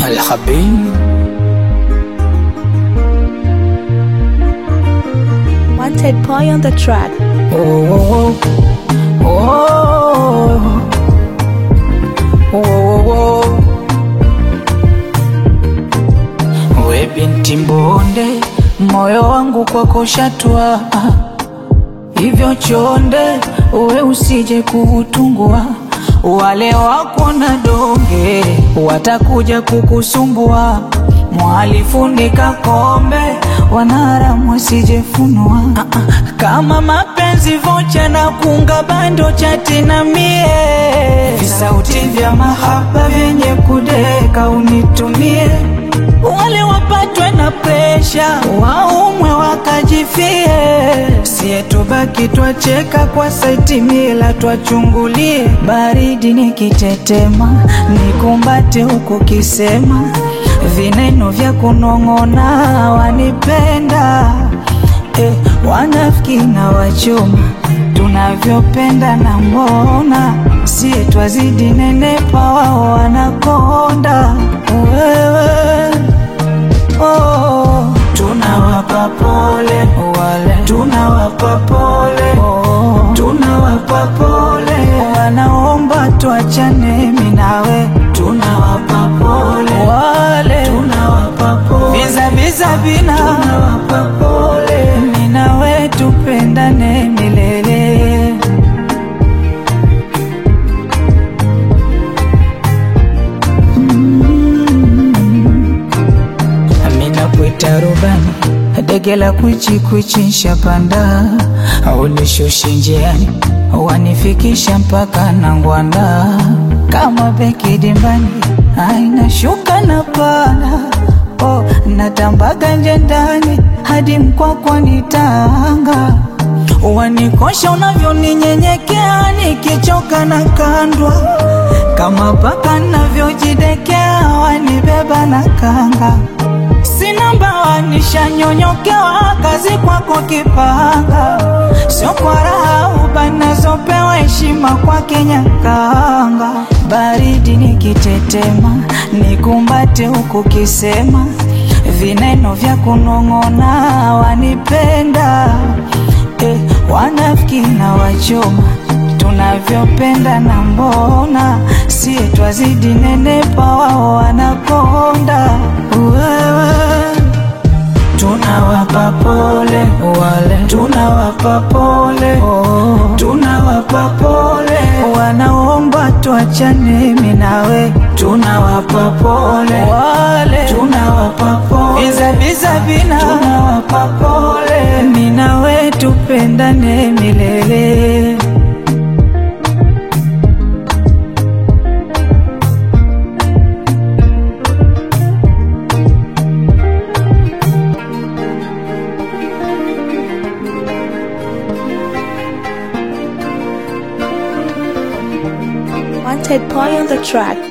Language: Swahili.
الحبيب Wanted boy on the track. Oh, oh, oh, oh, oh. We binti mbonde, moyo wangu kwako shatwa, hivyo chonde, uwe usije kuutungua. Wale wako na donge watakuja kukusumbua, mwalifunika kombe, wanaharamu wasijefunua. Ah, ah, Kama mapenzi vocha na kunga bando chati na mie, visauti vya mahaba vyenye kudeka unitumie wale wapatwe na presha waumwe wakajifie, sie tubaki twacheka kwa saiti mila twachungulie, baridi nikitetema nikumbate huku kisema vineno vya kunong'ona wanipenda eh, wanafiki na wachoma tunavyopenda na mbona sie twazidi nenepa wao wanakonda wewe oh, tunawapa pole wale tunawapa pole oh, tunawapa pole wanaomba tuachane mimi nawe tunawapa pole wale tunawapa pole biza biza bina tunawapa pole mimi nawe tupendane milele Amina kuita rubani dege la kwichi kwichi nshapanda ulishushi njiani wanifikisha mpaka na ngwanda kama beki dimbani aina shuka na pana oh, natambaga nje ndani hadi mkwakwa nitanga wanikosha unavyoninyenyekea nikichoka na kandwa kama paka navyojidekea wanibeba na kanga sina mbawa nishanyonyokewa kazi kwako kipanga sio kwa raha ubanazopewa heshima kwa kenyakanga baridi nikitetema nikumbate huku kisema vineno vya kunong'ona wanipenda eh, wanafiki na wachoma tunavyopenda na mbona sie twazidi nenepa wao wanakonda wewe tunawapa pole wale tunawapa pole oh, tunawapa pole wanaomba tuachane mimi nawe tunawapa pole wale tunawapa pole biza biza bina tunawapa pole mimi nawe tupendane milele Wanted boy on the track.